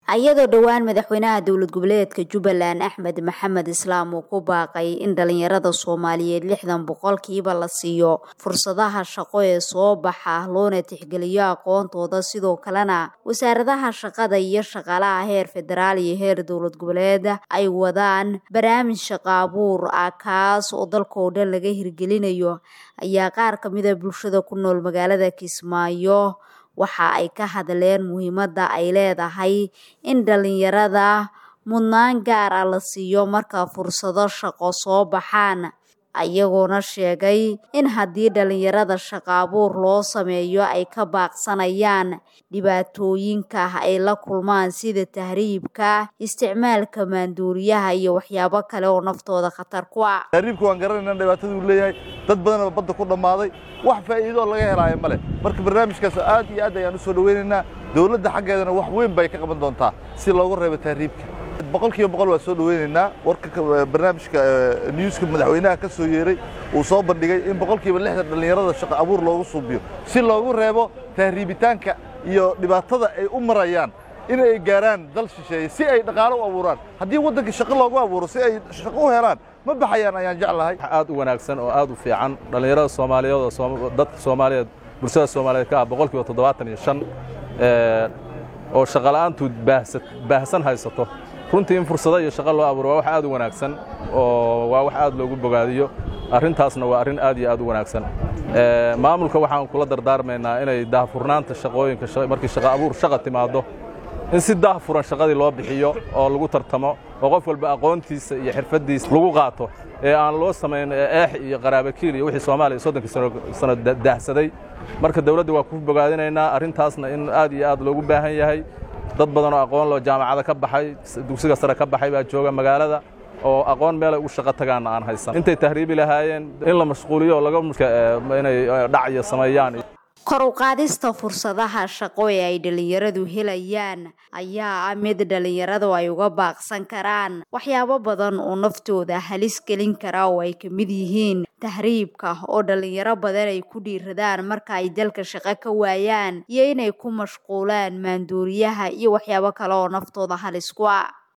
ayadoo dhowaan madaxweynaha dowlad goboleedka jubbaland axmed maxamed islaam uu ku baaqay in dhalinyarada soomaaliyeed lixdan boqolkiiba la siiyo fursadaha shaqo ee soo baxa loona tixgeliyo aqoontooda sidoo kalena wasaaradaha shaqada iyo shaqaalaha heer federaal iyo heer dowlad goboleed ay wadaan barnaamij shaqo abuur ah kaas oo dalkao dhan laga hirgelinayo ayaa qaar kamida bulshada ku nool magaalada kismaayo waxa ay ka hadleen muhiimadda ay leedahay in dhalinyarada mudnaan gaar ah la siiyo marka fursado shaqo soo baxaan ayagoona sheegay in haddii dhalinyarada shaqo abuur loo sameeyo ay ka baaqsanayaan dhibaatooyinka ay la kulmaan sida tahriibka isticmaalka maanduuriyaha iyo waxyaabo kale oo naftooda khatar ku ah tahriibka waan garanayna dhibaataduu leeyahay dad badanoo badda ku dhammaaday wax faa'iidoo laga helaayo male marka barnaamijkaas aad iyo aad ayaan u soo dhoweynaynaa dowladda xaggeedana wax weyn bay ka qaban doontaa si loogu reebo tahriibka boqol kiiba boqol waa soo dhoweynaynaa warka barnaamijka newska madaxweynaha ka soo yeeray uu soo bandhigay in boqol kiiba lixdan dhallinyarada shaqo abuur loogu suubiyo si loogu reebo tahriibitaanka iyo dhibaatada ay u marayaan in ay gaaraan dal shisheeye si ay dhaqaalo u abuuraan haddii waddanka shaqo loogu abuuro si ay shaqo u helaan ma baxayaan ayaan jeclahay aad u wanaagsan oo aad u fiican dhallinyarada soomaaliyeed oo dadka soomaaliyeed bulshada soomaaliyeed ka ah boqol kiiba toddobaatan iyo shan oo shaqola'aantu baahsan haysato runtii in fursado iyo shaqo loo abuuro waa wax aad u wanaagsan oo waa wax aad loogu bogaadiyo arrintaasna waa arrin aad iyo aad u wanaagsan maamulka waxaan kula dardaarmaynaa inay daahfurnaanta shaqooyinka markii shaqo abuur shaqa timaaddo in si daahfuran shaqadii loo bixiyo oo lagu tartamo oo qof walba aqoontiisa iyo xirfaddiisa lagu qaato ee aan loo samayn eex iyo qaraabakiil iyo wixii soomaaliya soddonkii sano daahsaday marka dawladda waa ku bogaadinaynaa arrintaasna in aad iyo aad loogu baahan yahay dad badanoo aqoon loo jaamacada ka baxay dugsiga sare ka baxay baa jooga magaalada oo aqoon meelay u shaqo tagaanna aan haysan intay tahriibi lahaayeen in la mashquuliyo oo laga inay dhacyo sameeyaan kor u qaadista fursadaha shaqo ee ay dhalinyaradu helayaan ayaa ah mid dhalinyaradu ay uga baaqsan karaan waxyaabo badan oo naftooda halis gelin kara oo ay ka mid yihiin tahriibka oo dhalinyaro badan ay ku dhiiradaan marka ay dalka shaqo ka waayaan iyo inay ku mashquulaan maanduuriyaha iyo waxyaabo kale oo naftooda halis ku ah